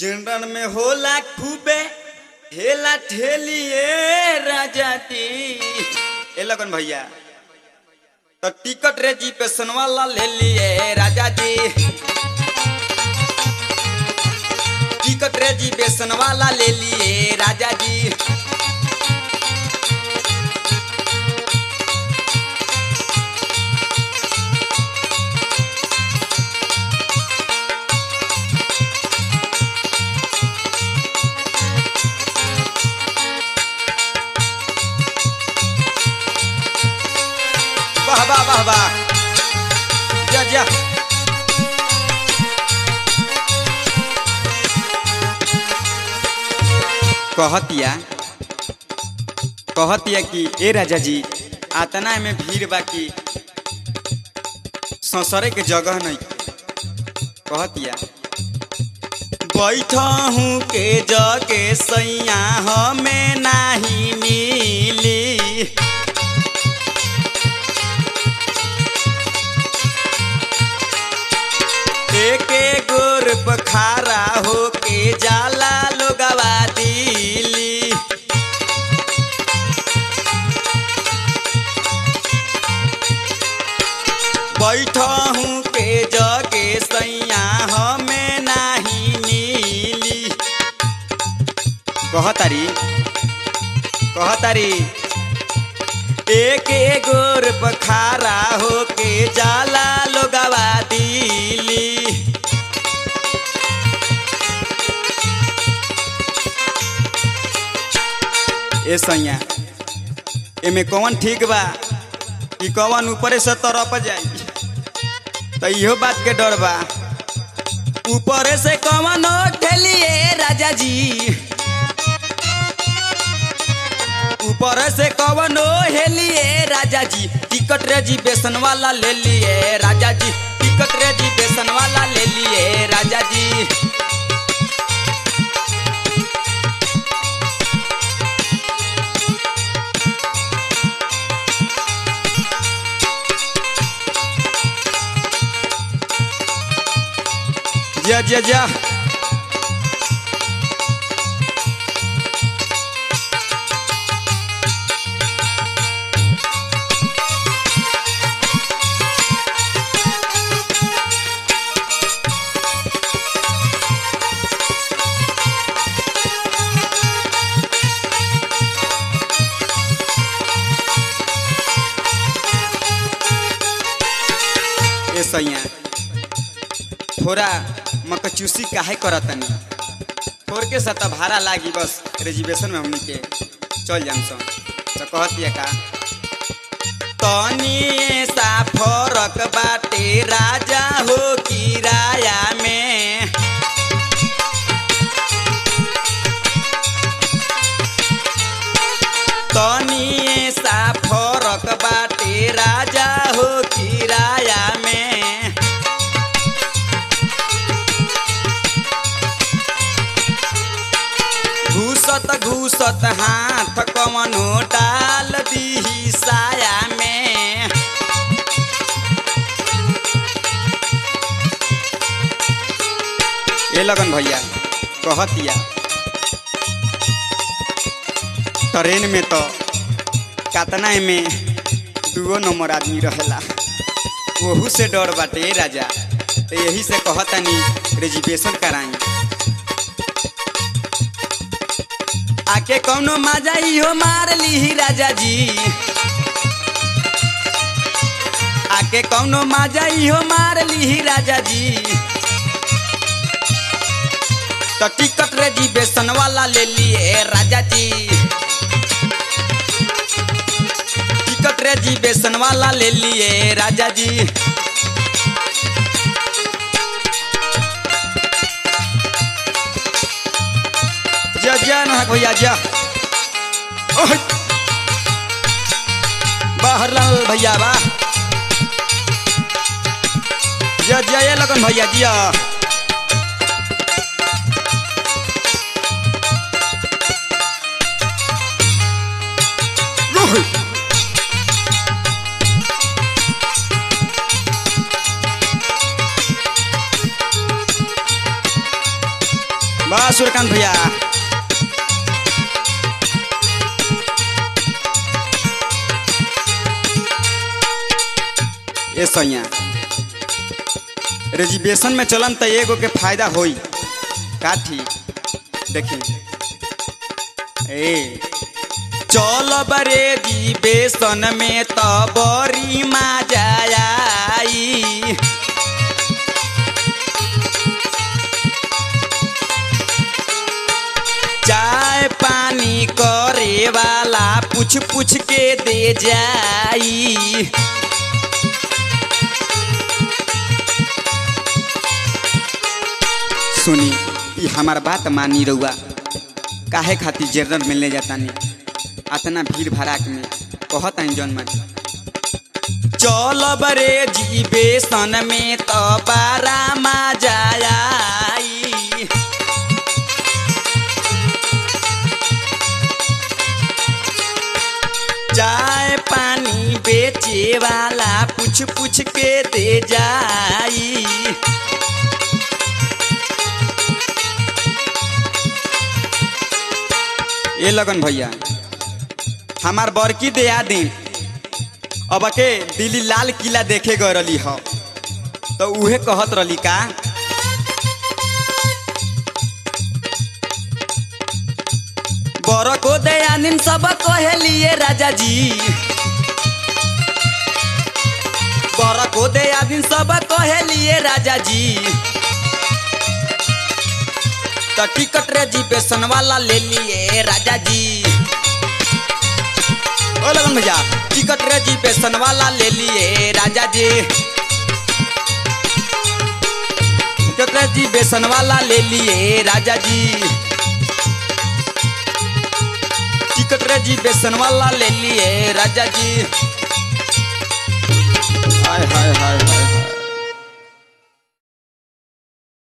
General में होला खूबे हेला ठेलिए राजा ती ए लगन भैया तो टिकट रे जी पे सनवाला ले लिए राजा जी टिकट रे जी पे सनवाला ले लिए राजा जी वाह वाह वाह वाह जा जा कहतिया कहतिया कि ए राजा जी आतना में भीड़ बा कि ससरे के जगह नहीं कहतिया बैठा हूँ के जगे सैया हमें नहीं मिली एके गोर बखारा होके जाला लोगवा दिली बैठा हूँ के जगे सैया हमें नहीं मिली कहतारी कहतारी एक गोर बखारा होके जाला लोगवा दिली ए सैया एमे कौन ठीक बा कि कौन ऊपरे से तरफ जाई तो इहो बात के डर बा ऊपरे से कौन ठेलिए राजा जी ऊपर से कवनो हेलिए राजा जी टिकट रेजिवेशन वाला ले लिए राजा जी टिकट रेजिवेशन वाला ले लिए राजा जी जा जा जा ए सैया थोड़ा मकचूसी काहे करतनी थोड़ के सत भाड़ा लागी बस रिजर्वेशन में हमनी के चल जाम सन तो कहतिया का तनी सा फरक बाटे राजा हो किराया में तनी सा फरक बाटे राजा हो किराया में घूसत घूसत हाथ कवनो डाल दी साया में ए लगन भैया कहतिया ट्रेन में तो कतना में दुगो नंबर आदमी रहेला ओहू से डर बाटे राजा तो यही से कहतनी रिजर्वेशन कराई आके कौनो मजा इहो मार ली राजा जी आके कौनो मजा इहो मार ली राजा जी तो टिकट रेजिवेशन वाला ले लिए राजा जी टिकट रेजिवेशन वाला ले लिए राजा जी जा जा ना भैया जा ओह! बाहर लाल भैया बा जा जा ये लगन भैया जिया ओह! वाह सूर्यकांत भैया ए सैया रिजर्वेशन में चलन त एगो के फायदा होई का ठीक देखी ए चल बरे रिजर्वेशन में त बड़ी मजा आई चाय पानी करे वाला पूछ पूछ के दे जाई सुनी ई हमार बात मानी रउआ काहे खातिर जनरल मिलने जातानी अतना भीड़ भड़ाक में कहतानी जौन मन चल बरे जीवे सन में तो बारा मजा आई चाय पानी बेचे वाला पूछ पूछ के दे जाई ए लगन भैया हमार बड़की दया दिन अब के दिल्ली लाल किला देखे गए रही ह तो उहे कहत रही का बर को दया दिन सब कहेलिए राजा जी बर को दया दिन सब कहेलिए राजा जी तो टिकट रिजर्वेशन वाला ले लिए राजा जी ओ लगन भैया टिकट रिजर्वेशन वाला ले लिए राजा जी टिकट रिजर्वेशन वाला ले लिए राजा जी टिकट रिजर्वेशन वाला ले लिए राजा जी हाय हाय हाय हाय